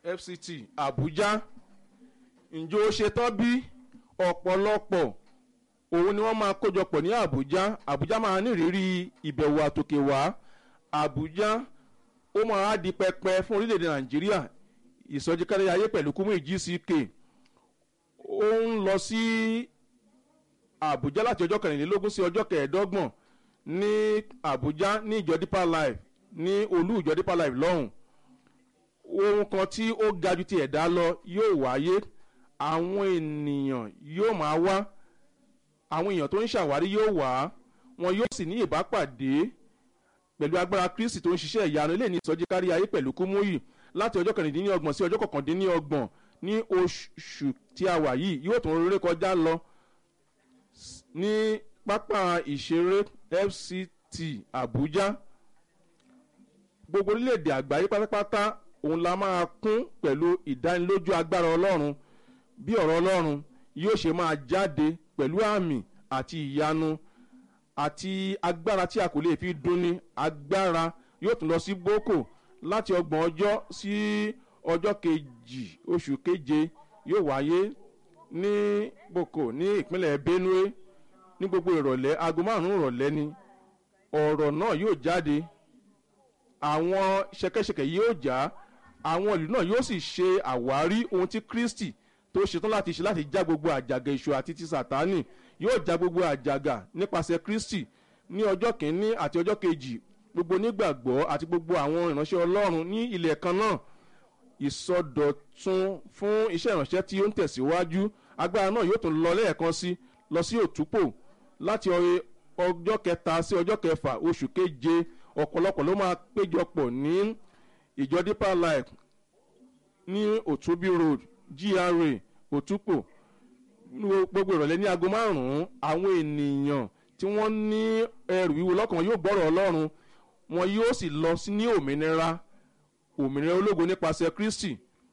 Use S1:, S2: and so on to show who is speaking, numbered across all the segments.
S1: fct abuja ǹjẹ́ ó ṣetán bí ọ̀pọ̀lọpọ̀ òun ni wọ́n máa kójọpọ̀ ní abuja abuja máa ní ìrírí ìbẹ̀wò àtòkè wá abuja ó máa di pẹpẹ fún orílẹ̀-èdè nàìjíríà ìsọjí kárí ayé pẹ̀lú kúmú gck ó ń lọ sí abuja láti ọjọ́ kẹrìnlélógún sí ọjọ́ kẹẹ̀ẹ́dọ́gbọ̀n ní abuja ní ìjọ deeper life ní olú ìjọ deeper life lọ́hùn ohun kan tí ó ga ju ti ẹ̀dá lọ yóò wáyé àwọn ènìyàn yóò máa wá àwọn èèyàn tó ń ṣàwárí yóò wá wọn yóò sì ní ìbápàdé pẹ̀lú agbára kristi tó ń ṣiṣẹ́ ìyanu ilé ní ìsọjí kárí ayé pẹ̀lú kúmúyì láti ọjọ́ kẹrìndínlọ́gbọ̀n sí ọjọ́ kọkàndínlọ́gbọ̀n ní oṣù tí a wà yìí yóò tún rere kọjá lọ ní pápá ìṣeré fct abuja gbogbo orílẹ̀-èdè àgbáyé pátápátá òun la máa kún pẹ̀lú ìdánilójú agbára ọlọ́run bí ọ̀rọ̀ ọlọ́run yóò ṣe máa jáde pẹ̀lú àmì àti ìyanu àti agbára tí a kò lè fi dunni agbára yóò tún lọ sí boko láti ọgbọ̀n ọjọ́ sí ọjọ́ kejì oṣù keje yóò wáyé ní boko ní ìpínlẹ̀ benue ní gbogbo ìrọ̀lẹ́ aago márùn-ún ìrọ̀lẹ́ ni ọ̀rọ̀ náà yóò jáde àwọn ṣẹkẹṣẹkẹ yóò já àwọn ìlú náà yóò sì ṣe àwárí ohun tí kristi tó ṣetán láti ṣe láti já gbogbo àjàgà èṣù àti ti sàtánì yóò já gbogbo àjàgà nípasẹ̀ kristi ní ọjọ́ kìíní àti ọjọ́ kejì gbogbo onígbàgbọ́ àti gbogbo àwọn ìránṣẹ́ ọlọ́run ní ilẹ̀ kan náà ìsọdọ̀tun fún iṣẹ́ ìránṣẹ́ tí ó ń tẹ̀síwájú agbára náà yóò tún lọ lẹ́ẹ̀kan sí lọ sí òtúpò láti ọjọ́ kẹta sí ọjọ́ kẹfà oṣù keje ọ̀pọ̀lọpọ̀ ló máa péjọpọ̀ ní ìjọ deeper life ní òtúbí road gra òtúpò gbogbo ìrọ̀lẹ́ ní aago márùn-ún àwọn ènìyàn tí wọ́n ní ẹrù wíwo lọ́kàn yóò gbọ́rọ̀ ọlọ́run wọn yóò sì lọ sí ní òmìnira òmìnira ológo nípasẹ̀ kristi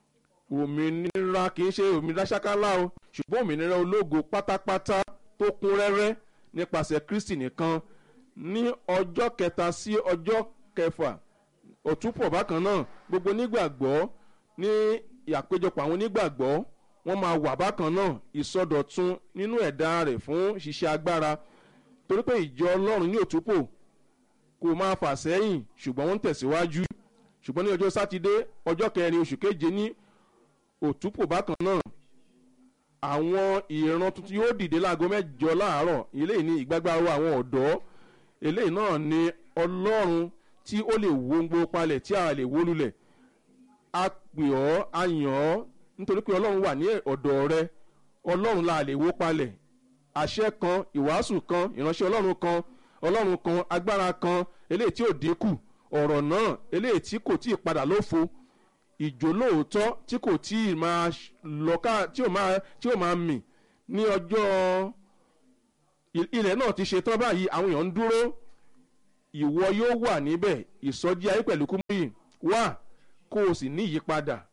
S1: òmìnira kì í ṣe òmìnira ṣákálá o ṣùgbọ́n òmìnira ológo pátápátá tó kún rẹ́rẹ́ nípasẹ̀ kristi nìkan ní ọjọ́ kẹta sí ọjọ́ kẹfà òtúpọ̀ bákan náà gbogbo onígbàgbọ́ ní àpéjọpọ̀ àwọn onígbàgbọ́ wọ́n máa wà bákan náà ìsọdọ̀tun nínú ẹ̀dá rẹ̀ fún ṣiṣẹ́ agbára torí pé ìjọ ọlọ́run ní òtúpò kò máa fà sẹ́yìn ṣùgbọ́n wọ́n ń tẹ̀síwájú ṣùgbọ́n ní ọjọ́ sátidé ọjọ́ kẹrin oṣù keje ní òtúpò bákan náà àwọn ìran tuntun yóò dìde láago mẹ́jọ láàárọ̀ eléyìí ní ìgbàgbáwo àwọn ọ̀dọ́ eléyìí náà ni ọlọ́run tí ó lè wo gbogbo palẹ̀ tí a lè wó lulẹ̀ a pè ọ́ a yàn ọ́ nítorí pé ọlọ́run wà ní ọ̀dọ̀ rẹ ọlọ́run la lè wó palẹ̀ àṣẹ kan ìwàásù kan ìránṣẹ́ ọlọ́run kan ọlọ́run kan agbára kan eléyìí tí ò dínkù ọ̀rọ̀ náà eléyìí tí kò tí ì padà lófo ìjó lóòótọ́ tí kò tí ì máa lọ́ka tí ò máa tí ò máa mì ní ọjọ́ ilẹ̀ náà ti ṣe tán báyìí àwọn èèyàn ń dúró ìwọ yóò wà níbẹ̀ ìsọjí ayé pẹ̀lú kúmúyì wà kó o sì ní ìyípadà